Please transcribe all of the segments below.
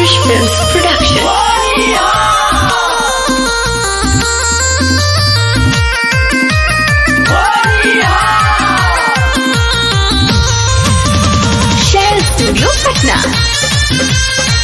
Adarsh Films Production. Shell Studio Patna.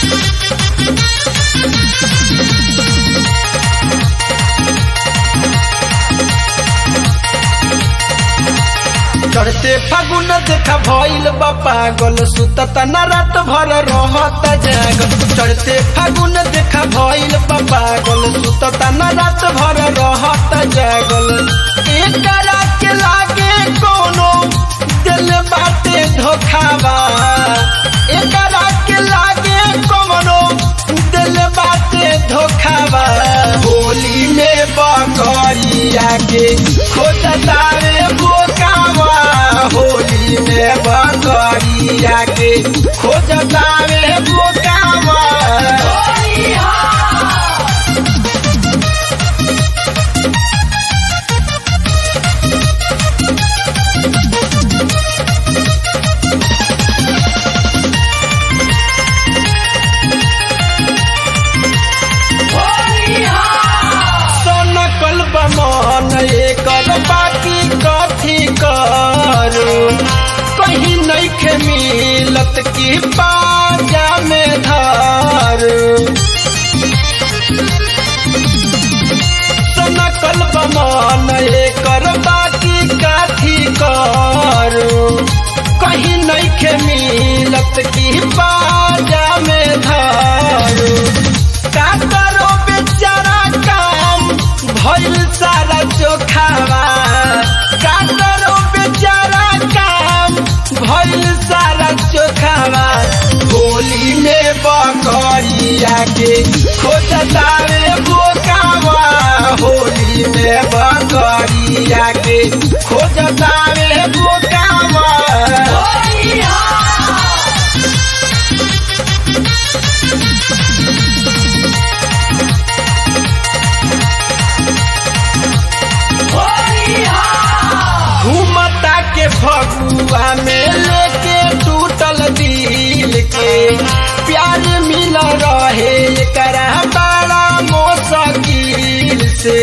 चढ़ते फागुन देखा भइल बा पागल सुतत न रात भर रहत जागल चढ़ते फागुन देखा भइल बा पागल सुतत न रात भर रहत जागल एकरा के लागे कोनो दिल बाटे धोखावा एकरा के लागे कोनो दिल बाटे धोखावा होली में बकरिया के खोजतावे बोकावा होली में बकरिया के खोजतावे बोकावा सनकल बमन एकर बाकी कथी करू कहीं नइखे मिलत की पाजा में धरू सनकल बमन एकर बाकी कथी करू कहीं नइखे मिलत की पाजा में धरू का करो बेचारा काम भइल सारा चोखावा का करो बेचारा काम भइल सारा चोखावा होली में बकरिया के खोजतावे बोकावा होली में बकरिया के खोजतावे बोकावा घूमता के फगुआ में लेके टूटल दिल के प्यार मिल रहे करा बड़ा मोसकिल से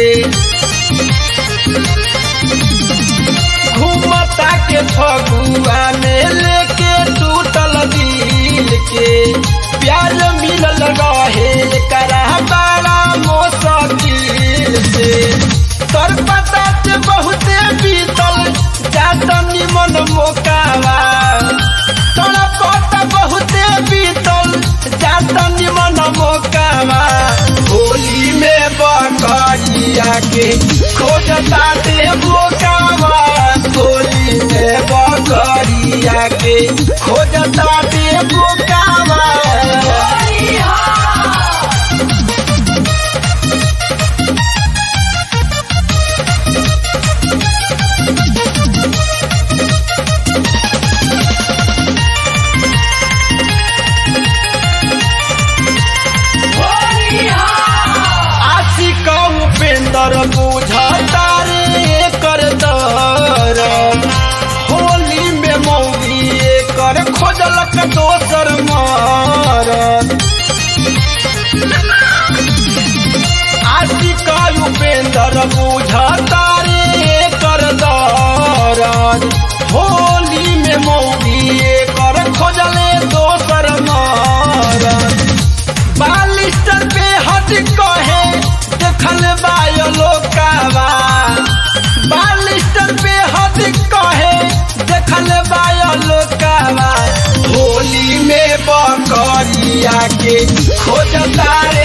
घूमता के फगुआ में लेके टूटल दिल के प्यार मिलल रहे करा बड़ा मोसकिल से तोर पता ते बहुते बीतल जात निमन मोकावा तोर पता बहुते बीतल जात निमन मोकावा होली में बकरिया के खोजता दे मोकावा होली में बकरिया के खोजता दे मोकावा आशिक उपेंद्र बुझता रे कर दर होली में मौगी कर खोजलक दोसर मार आशिक उपेंद्र बुझता रे कर दर होली में मौगी कर खोजले दोसर मार बालिस्टर पे हट कहे देखल बायलो कावा बालिस्टर पे हट कहे देखल बायलो कावा होली में बकरिया के खोजता रे